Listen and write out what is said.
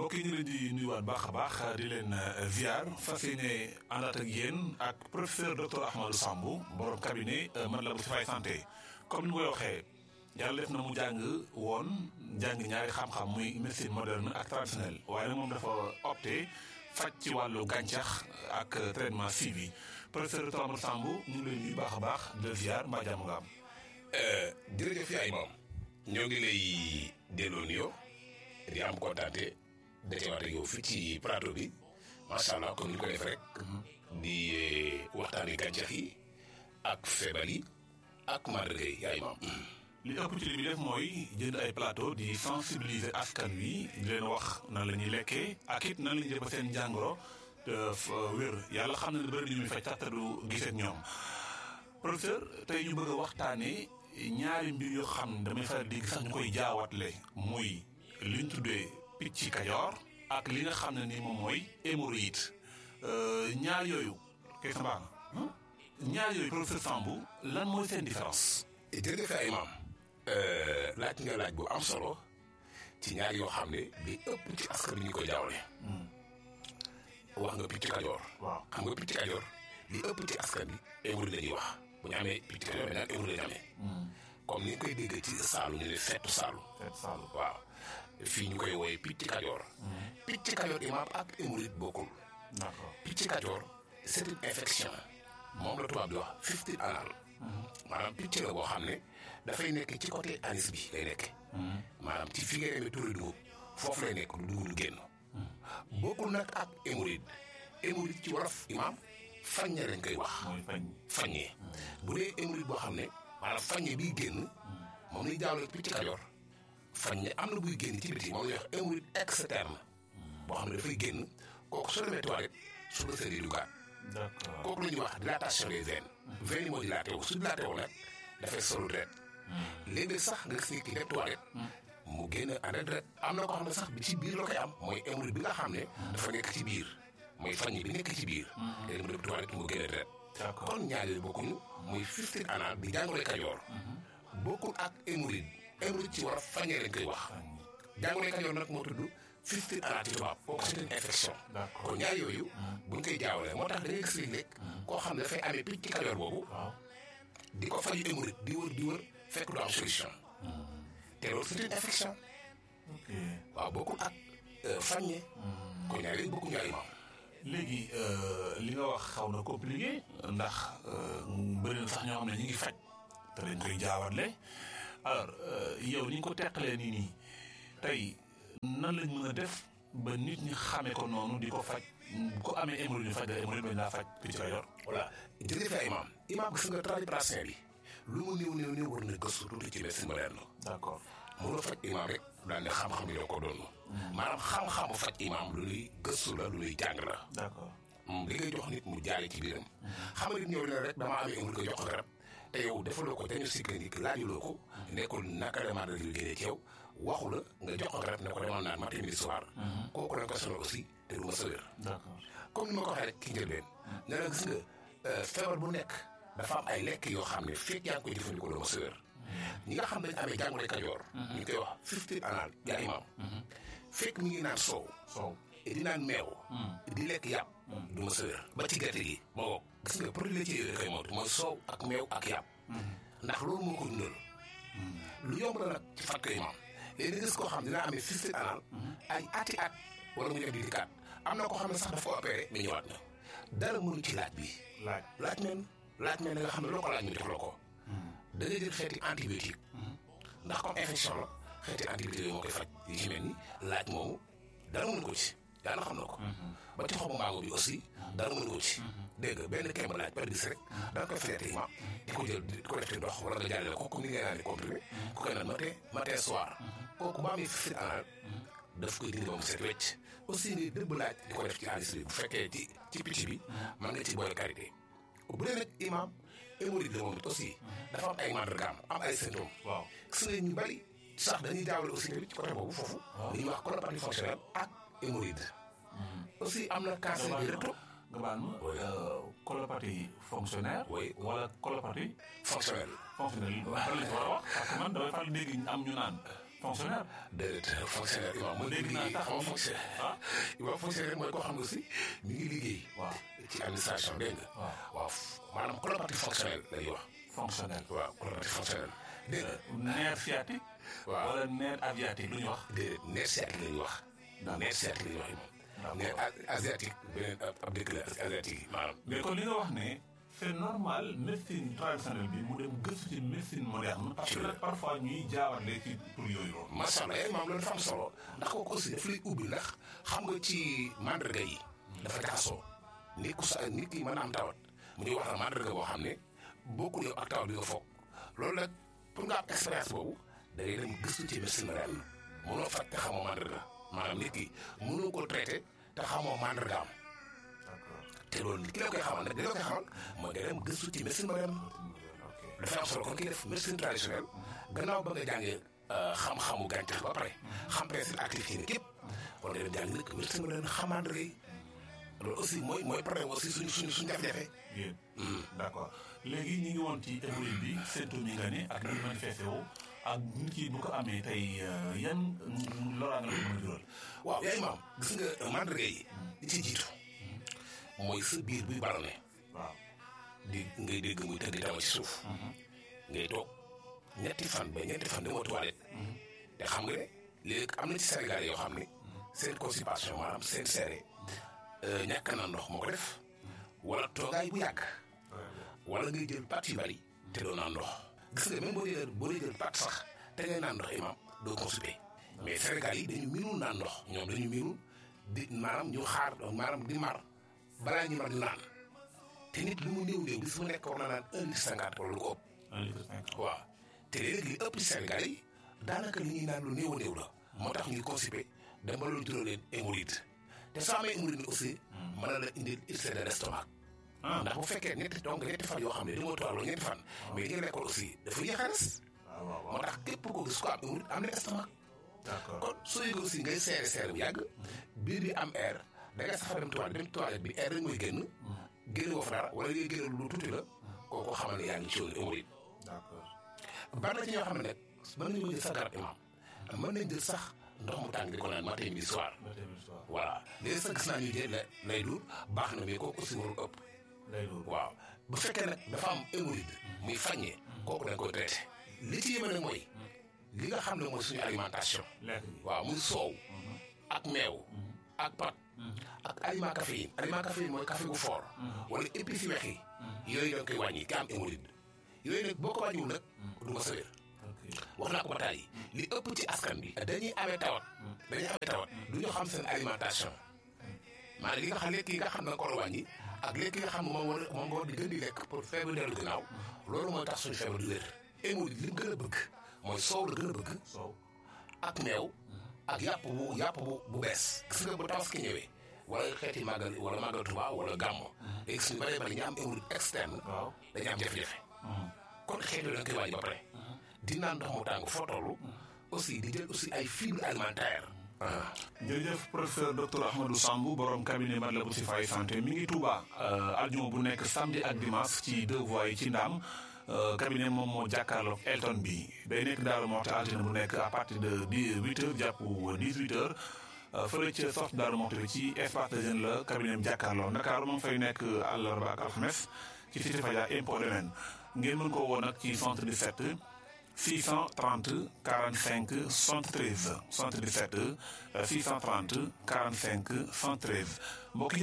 mbokk yi ñu leen di nuyuwaat baax a baax di leen ziar fas yéene àndaat ak yéen ak professeur docteur Ahmadou Sambou borom cabinet Matlaboul Chifaay santé comme ni nga koy waxee yàlla def na mu jàng woon jàng ñaari xam-xam muy médecine moderne ak traditionnelle waaye nag moom dafa opté faj ci wàllu gàncax ak traitement suivi professeur docteur Ahmadou Sambou ñu ngi lay nuyu baax a baax di la ziar mbaa jàmm nga am. jërëjëf yaay moom ñoo ngi lay delloo nuyoo di am kontaante dajewaat ak yow fii ci plateau bi macha allah comme ni ko def rek di waxtaanee gàncax yi ak feebar yi ak màndarga yi yaay moom. li ëpp ci li muy def mooy jënd ay plateau di sensibiliser askan wi di leen wax nan la ñuy lekkee ak it nan la ñuy def ba seen jàngoro wér yàlla xam na ne bëri na ñuy faj sax te du gisee ak ñoom professeur tey ñu bëgg a waxtaanee ñaari mbir yoo xam ne damay faral di sax ñu koy jaawatle muy li ñu tuddee picc kajoor ak li nga xam ne ni moom mooy hémorroïde ñaar yooyu kay sa baax ñaar yooyu professeur Sambou lan mooy seen différence. jërëjëf ay maam laaj nga laaj bu am solo ci ñaar yoo xam ne bi ëpp ci askan bi ñu koy jaawle wax nga picc kajoor waaw xam nga picc kajoor li ëpp ci askan bi hémorroïde la ñuy wax bu ñu amee picc kajoor dañu naan hémorroïde la ñu amee comme ni ñu koy dégg ci saalu ñu ne fettu saalu Fête Saalum. waaw fii ñu koy wooye picc kajoor picc kajoor imaam ak hémorroïde bokkul d'accord picc kajoor c'est une infection moom la tubaab di wax fistule anal maanaam picc la boo xam ne dafay nekk ci côté anis bi lay nekk maanaam ci fi ngay demee tóori dugub foofu lay nekk du dugub du génn bokkul nag ak hémorroïde hémorroïde ci wolof imaam faññe lañ koy wax mooy fañ. faññe bu dee hémorroïde boo xam ne maanaam faññe biy génn moom lañ jaawle picc kajoor faññe am na buy génn ci biti moom la ñuy wax hémorroïde externe boo xam ne dafay génn kooku soo demee toilette su la sëri dugaat d'accord kooku la ñuy wax dilatation des veines veines yi moo dilaté wu su dilaté wu nag dafay solu deret léegi sax nga gis ni ki dem toilette mu génn ànd ak deret am na ko xam ne sax bi ci biir la koy am mooy hémorroïde bi nga xam ne dafa nekk ci biir mooy faññe bi nekk ci biir léegi mu dem toilette mu génn deret d'accord kon ñaar yooyu bokkuñu muy fistule anal bi jàngoro kajoor bokkul ak hémorroïde hémorroïde ci war a faññee lañ koy wax jàngoro kajoor nag moo tudd fistule anal ci tubaab kooku c'est une infection d'accord kon ñaar yooyu buñ koy jaawale moo tax da ngay gis léeg-léeg koo xam ne dafay amee picc kajoor boobu waaw di ko faju hémorroïde di wër di wër fekk du am solution te loolu c'est une infection ok waaw bokkul ak faññe kon ñaar yooyu bokkuñu ay maam léegi li nga wax xaw na compliqué ndax bëri na sax ñoo xam ne ñu ngi faj te dañ koy jaawatle alors yow ni nga ko teqalee nii nii tey nan lañ mën a def ba nit ñi xamee ko noonu di ko faj bu ko amee hémorroïde ñu faj la hémorroïde bañ laa faj picc kajoor voilà jërëjëf ay imaam imaam gis nga tradipraticien bi lu mu néew néew néew war na gëstu tuuti ci médecine moderne d'accord mënoo faj imaam rek daal ne xam-xam yoo ko doon maanaam xam-xamu faj imaam lu luy gëstu la lu luy jàng la d'accord li ngay jox nit mu jaale ci biiram xam nga nit ñëw ne rek damaa amee hémorroïde ko jox ko garab te yow defaloo ko diagnostic clinique laajuloo ko nekkul naka la maa yu génnee ci yow waxu la nga jox ko garab ne ko demal naan matin midi soir kooku lañ ko sonal aussi te du ma sa wér d'accord comme ni ma ko waxee rek ki njëlbeen ne la gis nga feebar bu nekk dafa am ay lekk yoo xam ne fekk yaa ngi koy jëfandikoo doo ma sa wér ñi nga xam ne dañu amee jàngoro kajoor ñu ngi koy wax fistule anal yaa imaam fekk mi ngi naan soow soow di naan meew di lekk yàpp du ma sa wér ba ci gerte gi moo ko gis nga produit laitier yooyu da koy moytu mooy soow ak meew ak yàpp ndax loolu moo ko dundal lu yomb la nag ci faj ko imaam léegi nga gis koo xam dina amee fistule anal ay ati at wala mu ñëw di dikkaat am na koo xam ne sax daf ko opéré mais ñëwaat na dara mënu ci laaj bi laaj laaj men laaj men nga xam ne loo ko laaj ñu def la ko da ngay jël xeeti antibiotique ndax comme infection la xeeti antibiotique yooyu moo koy faj yi ci mel ni laaj moomu dara mënu ko ci yàlla xam na ko ba ci xobu mango bi aussi dara mënu ko ci dégg nga benn kemb laaj par gis rek da nga koy traité ma di ko jël di ko def ci ndox wala nga jàllale ko comme ni ngay naan di comprimé ku koy naan matin matin soir kooku ba amee fistule anal daf koy dindi ba mu set wecc aussi ni dëbb laaj di ko def ci anis bi bu fekkee ci ci picc bi mën nga ci boole karité bu dee nag imam hémorroïde la moom it aussi dafa am ay mandargaam am ay symptômes waaw gis nga ñu bari sax dañuy jaawale aussi tamit ci côté boobu foofu li ñuy wax colopathie fonctionnelle ak hémorroïde aussi am na cancer du rectum nga baal ma colopathie fonctionnaire Oui. wala colopathie fonctionnelle fonctionnelle ban lañ ko war a wax parce que man damay faral dégg am ñu naan fonctionnaire. déedéet fonctionnaire imam mooy dégg naa liggéey sax xam nga ni- fonctionnaire ah imam fonctionnaire mooy koo xam ne aussi mi ngi liggéey waaw ci administration dégg nga waaw waaw maanaam collaboratif fonctionnel la ñuy wax fonctionnaire. waaw collaboratif fonctionnel dégg nga nerf sciatique. waaw wala nerf aviatique lu ñuy wax. déedéet nerf sciatique la ñuy wax D'accord. nerf sciatique la ñuy wax imam D'accord. nerf a- asiatique beneen ab ab dëkk la asiatique yi maanaam mais kon li nga wax ne c'est normal médecine traditionnelle bi mu dem gëstu ci médecine moderne parce que nag parfois ñuy jaawale ci tur yooyu loolu. macha allah maam loolu dafa am solo ndax kooku aussi daf lay ubbi ndax xam nga ci mandarga yi dafa jaxasoo nit ku sa nit ki mën a am tawat mu ñuy wax la mandarga boo xam ne bokkul yow ak tawat bi nga foog loolu nag pour nga am expérience boobu da ngay dem gëstu ci médecine moderne mënoo faj te xamoo mandarga maanaam nit ki mënoo ko traité te xamoo mandargaam d'accord te loolu ki la koy xamal nag di la koy xamal mooy nga dem gëstu ci médecine moderne ok dafa am solo kon kii def médecine traditionnelle gannaaw ba nga jàngee xam-xamu gàncax ba pare xam principe actif yi képp kon nga dem jàng nag médecine moderne xamande rek loolu aussi mooy mooy problème aussi suñu suñu suñu jafe-jafe. yéen d'accord léegi ñi ngi woon ci hémorroïde bi symptômes yi nga ne ak ni manifesté wu ak nit ki bu ko amee tey euh, yan loraange la ko mën a jural. waaw yaay maam gis nga mandarga yi li ci jiitu mooy sa biir buy ballonné waaw di ngay dégg muy tëdd dama ci suuf ngay toog ñetti fan ba ñetti fan demoo toilette te xam nga ne léegi am na ci Sénégal yoo xam ne seen constipation maanaam seen seere ñàkk na ndox moo ko def wala toogaay bu yàgg wala ngay jël pàtt yu bari te doo naan ndox gis nga même boo dee boo dee jël pàtt sax te ngay naan ndox imam doo constipé mais Sénégal yi dañu miinul naan ndox ñoom dañu miinul di maanaam ñu xaar maanaam di mar balaa ñu mar ñu naan te nit lu mu néew néew bis mu nekk war na naan un litre cinquante wala lu ko ëpp un litre cinquante. waaw te léegi li ëpp ci Sénégal yi daanaka li ñuy naan lu néew a néew la moo tax ñuy constipé dem ba loolu jural leen hémorroïde te soo amee hémorroïde aussi mën na la indil ulcère de l'estomac ah ndax bu fekkee ñetti donc ñetti fan yoo xam ne dañoo toog ñetti fan mais li nga lekkoon aussi dafa yéex a des waaw waaw moo waaw tax képp ko gis ko am hémorroïde am na estomac d'accord kon soo yëgee aussi ngay seere seere bu yàgg biir bi am air da ngay sax dem toilette dem toilette bi air rek mooy génn génn woo fa dara wala ngay génn lu tuuti la kooku xamal ne yaa ngi ci yoonu hémorroïde d'accord bari na ci ñoo xam ne nag mën nañu jël sax garab imam mën nañ jël sax ndox mu tàng di ko naan matin midi soir ba tey bi soir voilà léegi sax gis naa ñu jël la lay dur baax na mais kooku aussi warul ëpp lay doon. waaw bu fekkee nag dafa am hémorroïde muy faññee kooku dañ koy traité li ci yéeme nag mooy li nga xam ne mooy suñu alimentation lekk bi. waaw muy soow ak meew ak pat ak aliment caféine aliment caféine mooy café gu fort wala épices yu weex yi yooyu da nga koy wàññi ki am hémorroïde yooyu nag boo ko wàññiwul nag du ma sawér ok wax naa ko ba tàyyi li ëpp ci askan bi dañuy amee tawat dañuy amee tawat du ñu xam seen alimentation maanaam li nga xam lekk yi nga xam ne ko war a wàññi ak lekk yi nga xam ne moom war moom nga war di gën di lekk pour feebar dellu ginnaaw loolu mooy tax suñu feebar du wér hémorroïde li mu gën a bëgg mooy soow la gën a bëgg soow ak meew ak yàpp bu yàpp bu bu bees gis nga bu tabaski ñëwee wala xeeti màggal wala màggal Tuubaa wala gàmmo léegi suñu bëree bëri ñu am hémorroïde externe waaw dañu am jafe-jafe kon xeet yooyu da nga koy wàññi ba pare di naan ndox mu tàng foo toll aussi di jël aussi ay fibres alimentaires ah jërëjëf professeur docteur Ahmadou Sambou borom cabinet Matlaboul Chifaay santé mi ngi Touba aljuma bu nekk samedi ak dimanche ci deux voies yi ci Ndaam cabinet moom moo jàkkaarloog Elton bi day nekk Daaru Moxti altine bu nekk à partir de dix huit heures jàpp dix huit heures fële ca sorte Daaru Moxti bi ci espace de jeune la cabinet bi jàkkaarloo Ndakaaru moom fay nekk àllarba ak alxames ci cité Fadia impôt domaine ngeen mën koo woo nag ci 77 630 45 73 77 630 45 73 mbokk yi